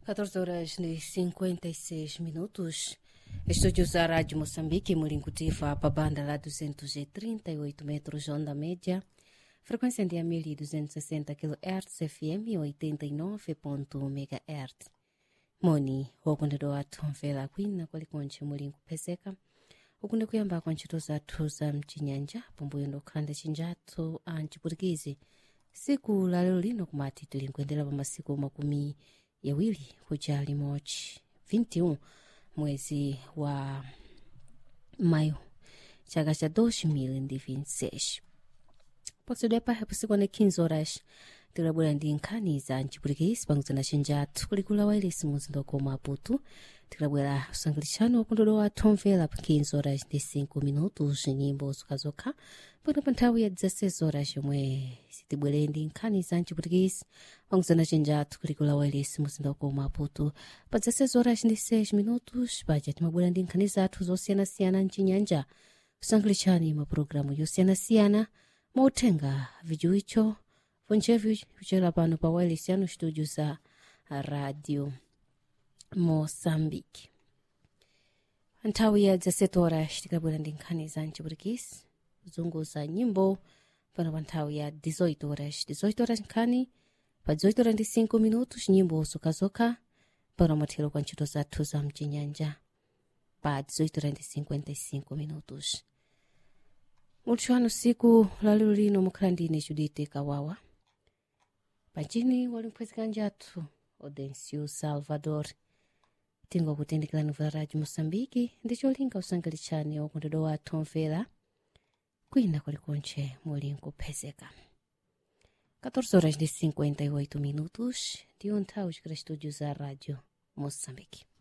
14 horas e 56 minutos. Estúdios da Rádio Moçambique, Murincutiva, para a banda lá 238 metros, onda média. Frequência de 1260 kHz, FM 89.1 MHz. Moni, wakondedwa wathu mvera kwina kwalikonche muli nkupezeka ukunde kuyamba kwa ntchito zathu za mchinyanja pomweyo ndokhalanda chinjathu a mchiputikizi siku la lero lino kumati tili nkuyendera pa masiku makumi yawiri kuja limodzi 21 mwezi wa mayo chaka cha 2026 potsedwa pahe pasikwana 15 horas tilabwera ndi nkhani za mchiputikizi panguzana chinjathu kulikula wailesi muzinda wa maputo tilabwera usangalitsano wakundolo wathu omvera pa 15 horas ndi 5 minutos nyimbo zokhazokha pano pa nthawi ya 16 horas yomwe sitibwere ndi nkhani za mchiputikizi panguzana chinjathu kulikula wailesi muzinda wa maputo pa 16 horas ndi 6 minutos paja timabwera ndi nkhani zathu zosiyanasiyana mchinyanja usangalitsani mapulogalamu yosiyanasiyana mauthenga vijuicho vonchevi kuchera pano pa wireless yanu studio za radio moçambique nthawi ya 17 horas tikabwera ndi nkhani za mchiputikizi kuzunguza nyimbo pano pa nthawi ya 18 horas 18 horas nkhani pa 18 horas ndi 5 minutos nyimbo zokhazokha pano mathero kwa ntchito zathu za mchinyanja pa 18 horas ndi 55 minutos muluthu wanu siku lalero lino mukhala ndine judite kawawa pachini wali mphwezekanje athu audencio salvador tingokutendekera vula radio moçambique ndi cholinga usangalitsani wakondedwa wathu omvera kwina kulikonche muli nkuphezeka 14 horas ndi 58 minutos ndiyo nthawi chikira studio za radio moçambique